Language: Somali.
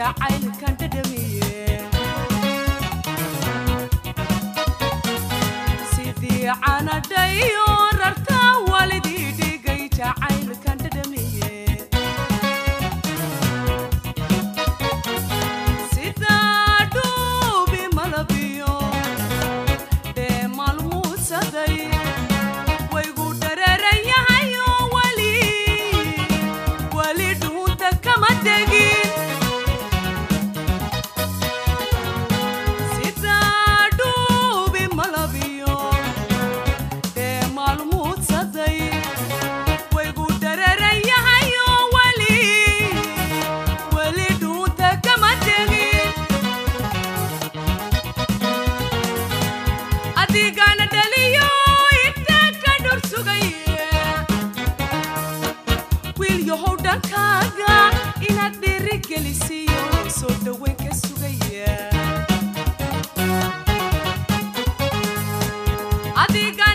jacaylkan dhadhamiye sidii canadhayo rarta walidii dhigay jacaylkan dhadhamiye sidaa dhuubi malabiyo dhee maalmuudsaday waygu dhareeran yahayo weli weli dhuunta kama tegin sidaa dhuubi malabiyo dhee maalmuudsaday waygu dhareeran yahayo weli weli dhuunta kama tegin adigana dhaliyo inta ka dhor sugaya wiil yahow dhankaaga inaad dhiirigelisiyo soo dhoweyn ka sugaya adiga